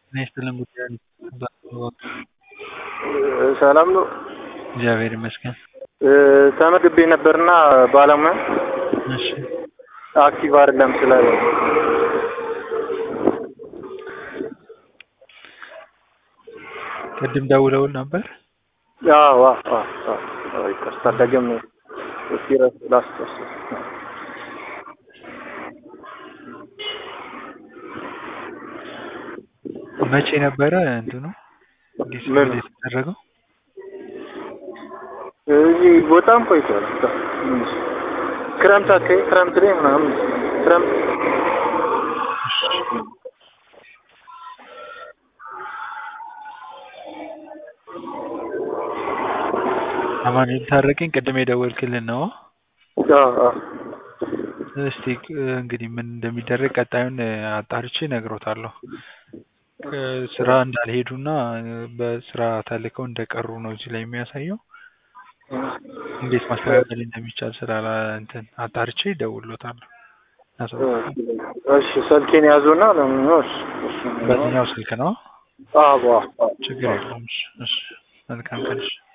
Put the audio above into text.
ጤና ይስጥልን ጉዳዩን ሰላም ነው። እግዚአብሔር ይመስገን። ተመዝግቤ ነበርና ባለሙያ እሺ አክቲቭ አይደለም ስላለ ቅድም ደውለውል ነበር። አዎ አዎ አዎ አዎ ይቅርታ ደግሜ እስኪ ላስታውስ መቼ ነበረ እንትኑ እንዲህ ምን? የተደረገው? እዚህ በጣም ቆይቷል። ክረምት አካባቢ ክረምት ላይ ምናምን ክረምት አማኑኤል ታረቀኝ ቅድም የደወልክልን ነው። አዎ አዎ እስቲ እንግዲህ ምን እንደሚደረግ ቀጣዩን አጣርቼ እነግሮታለሁ። ስራ እንዳልሄዱና በስራ ተልከው እንደቀሩ ነው እዚህ ላይ የሚያሳየው። እንዴት ማስተካከል እንደሚቻል ስላላ እንትን አጣርቼ እደውልሎታለሁ። እሺ ስልኬን ያዙና ለምን ነው? እሺ እሺ በዚህኛው ስልክ ነው። አዎ አዎ ችግር የለውም። እሺ እሺ መልካም ቀን። እሺ